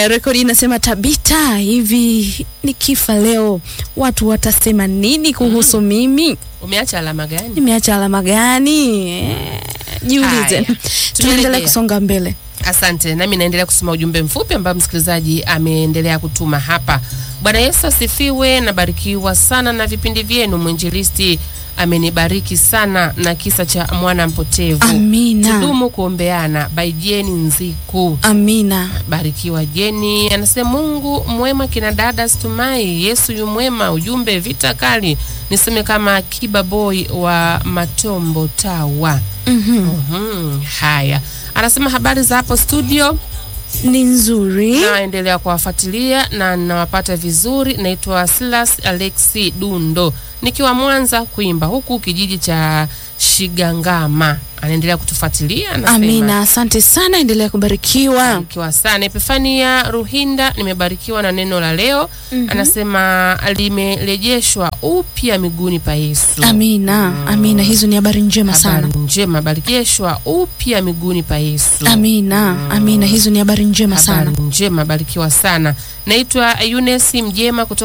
Haya, rekodi inasema Tabita, hivi nikifa leo watu watasema nini kuhusu mimi? Umeacha alama gani? Nimeacha alama gani? Eh, Jiulize. Haya, Tunaendelea tunaendelea. kusonga mbele. Asante, nami naendelea kusoma ujumbe mfupi ambao msikilizaji ameendelea kutuma hapa. Bwana Yesu asifiwe, nabarikiwa sana na vipindi vyenu. Mwinjilisti amenibariki sana na kisa cha mwana mpotevu. Amina. Tudumu kuombeana. By Jeni Nziku. Amina. Barikiwa Jeni anasema Mungu mwema, kina dada Stumai, Yesu yu mwema. Ujumbe vita kali, niseme kama Kiba Boy wa Matombo Tawa. Mhm. Mhm, haya, anasema habari za hapo studio, Ni nzuri. naendelea kuwafuatilia na nawapata vizuri. Naitwa Silas Alexi Dundo nikiwa Mwanza kuimba huku kijiji cha Shigangama. Anaendelea kutufuatilia anasema, Amina, asante sana, endelea kubarikiwa. Barikiwa sana. Epifania Ruhinda, nimebarikiwa na neno la leo. Anasema limerejeshwa upya miguuni pa Yesu. Amina, amina, hizo ni habari njema sana. Habari njema, barikishwa upya miguuni pa Yesu. Amina, amina, hizo ni habari njema sana. Habari njema, barikiwa sana. Naitwa Eunice Mjema kutoka